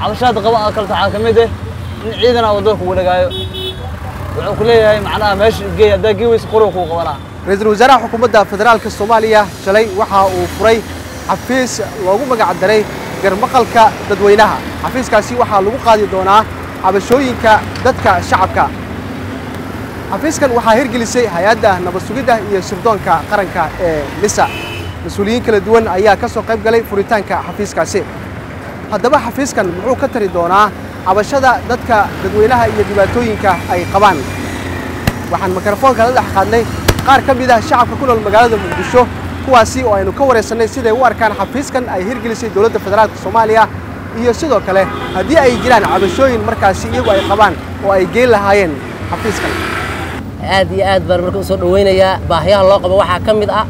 cabashaada qaba a kalta waxaa ka mid ah in ciidan a wadada kugu dhagaayo wuxuu ku leeyahay macnaha meesha geey haddaa gii weysa qoriga kuu qabanaa ra-iisul wasaaraha xukuumadda federaalka soomaaliya shalay waxa uu furay xafiis loogu magac daray garmaqalka dadweynaha xafiiskaasi waxaa lagu qaadi doonaa cabashooyinka dadka shacabka xafiiskan waxaa hirgelisay hay-adda nabad sugidda iyo sirdoonka qaranka ee nisa mas-uuliyiin kala duwan ayaa ka soo qayb galay furitaanka xafiiskaasi haddaba xafiiskan muxuu ka tari doonaa cabashada dadka dadweynaha iyo dhibaatooyinka ay qabaan waxaan mikrofoonka la dhex qaadnay qaar ka mid ah shacabka ku nool magaalada muqdisho kuwaasi oo aynu ka waraysannay siday u arkaan xafiiskan ay hirgelisay dowladda federaalka soomaaliya iyo sidoo kale haddii ay jiraan cabashooyin markaasi iyagu ay qabaan oo ay geen lahaayeen xafiiskan aad iyo aad baan marka u soo dhawaynayaa baahiyaha loo qabo waxaa ka mid ah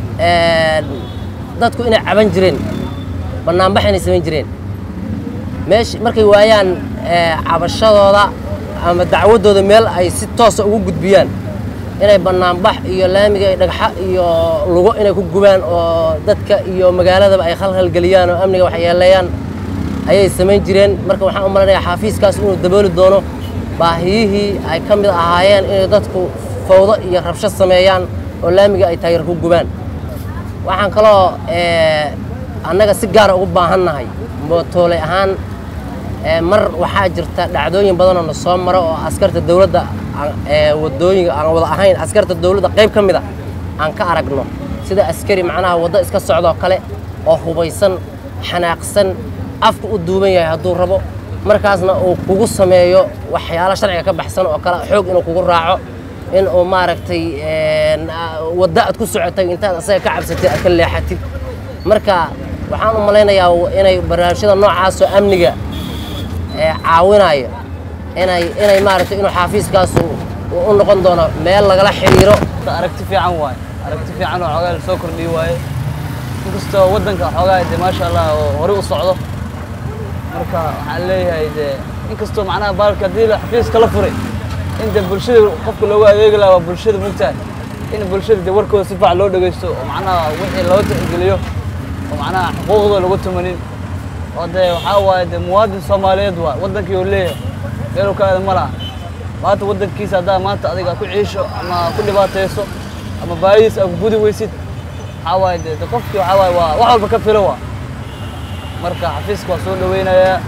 dadku inay caban jireen bannaanbax inay samayn jireen meesh markay waayaan cabashadooda ama dacwaddooda meel ay si toosa ugu gudbiyaan inay bannaanbax iyo laamiga dhagxa iyo lugo inay ku gubaan oo dadka iyo magaaladaba ay khalkhalgeliyaan oo amniga waxyeeleeyaan ayay samayn jireen marka waxaan u malanayaa xaafiiskaas inuu dabooli doono baahiyihii ay ka mid ahaayeen inay dadku fawdo iyo rabsho sameeyaan oo laamiga ay taayar ku gubaan waxaan kaloo annaga si gaara ugu baahannahay mootooley ahaan mar waxaa jirta dhacdooyin badanoo na soo maro oo askarta dawladda wadooyinka aan wada ahayn askarta dawladda qayb ka mid a aan ka aragno sida askari macnaha waddo iska socdoo kale oo hubaysan xanaaqsan afka u duuban yahay hadduu rabo markaasna uu kugu sameeyo waxyaalo sharciga ka baxsan oo kale xoog inuu kugu raaco in uu maaragtay waddo aad ku socotay intaad asaga ka cabsatay aad ka leexatid marka waxaan u malaynayaa inay barnaamijyada noocaasoo amniga caawinayo inay inay maaragtay inuu xaafiiskaasu u noqon doono meel lagala xiriiro aragti fiican waaye aragti fiican oo xoogaa lasoo kordhiyi waaye inkastoo waddanka xoogaa dee maasha allah oo hore u socdo marka waxaan leeyahay dee inkastoo macnaha baalka haddii xafiiska la furay in dee bulshada qofka loogu adeegi lahaa waa bulshada mugtahay in bulshada dee warkooda si fiican loo dhegeysto oo macnaha wixii loo tixgeliyo oo macnaha xuquuqdooda lagu tumanin oo dee waxaa waaye dee muwaadin soomaaliyeed waa waddankii uu leeyahay meeluu ka aada ma laha maanta waddankiisa haddaa maanta adiga ku ciisho ama ku dhibaatayso ama baahidiis aad ku gudi weysid waxaa waaye dee qofkii waxaa waaye waa wax walba ka filo waa marka xafiiska waa soo dhaweynayaa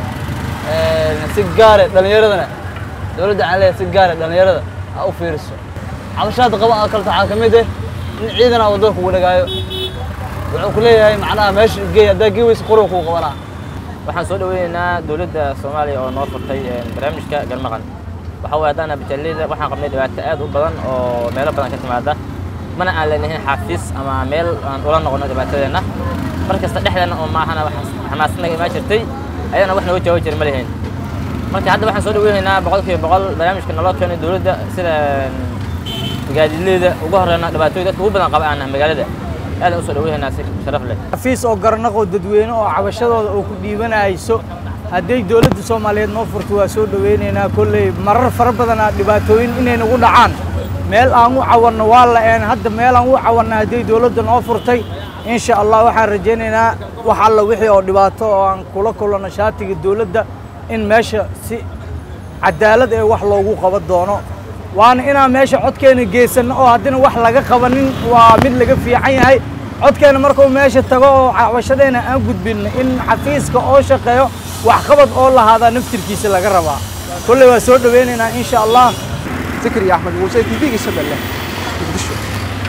si gaare dhallinyaradana dowladda waxaan leeyahay si gaare dhallinyarada ha u fiiriso cabashaada qaba a kalta waxaa ka mid ah in ciidan a wadada kugu dhagaayo wuxuu ku leeyahay macnaha meesha geey haddaa gii weysa qoriga kuu qabanaa waxaan soo dhaweynaynaa dowladda soomaaliya oo noo furtay barnaamijka garmaqan waxa waye haddaan abitaaleyda waxaan qabnay dhibaato aad u badan oo meelo badan ka timaada mana aan leenahin xafiis ama meel aan ula noqono dhibaatadeenna mar kasta dhexdeena oo maahana xamaasanaga imaa jirtay ayadana wax nooga jawaabi jira ma lihayn marka hadda waxaan soo dhaweynaynaa boqol kiiba boqol barnaamijka naloo keenay dowladda sida gaadiidleyda ugu horeyna dhibaatooyin dadka ugu badan qaba aan magaalada aadaan usoo dhaweynaynaa si sharaf leh xafiis oo garnaqoo dadweyne oo cabashadooda oo ku dhiibanayso hadday dowladda soomaaliyeed noo furto waa soo dhaweynaynaa kolley marar fara badanaa dhibaatooyin inay nagu dhacaan meel aan u cawanno waa la-een hadda meel aan u cawanna hadday dowladda noo furtay insha allah waxaan rajaynaynaa wax alla wixii oo dhibaato oo aan kula kulanno shaatiga dowladda in meesha si cadaalad ee wax loogu qaban doono waana inaan meesha codkeena geysanno oo haddina wax laga qabanin waa mid laga fiican yahay codkeena markuu meesha tago oo cabashadeena aan gudbinno in xafiiska oo shaqeeyo waxqabad oo lahaadaa naftirkiisa laga rabaa kolley waa soo dhaweynaynaa insha allah zakariya axmed muuse t v-ga shabeelle muqdisho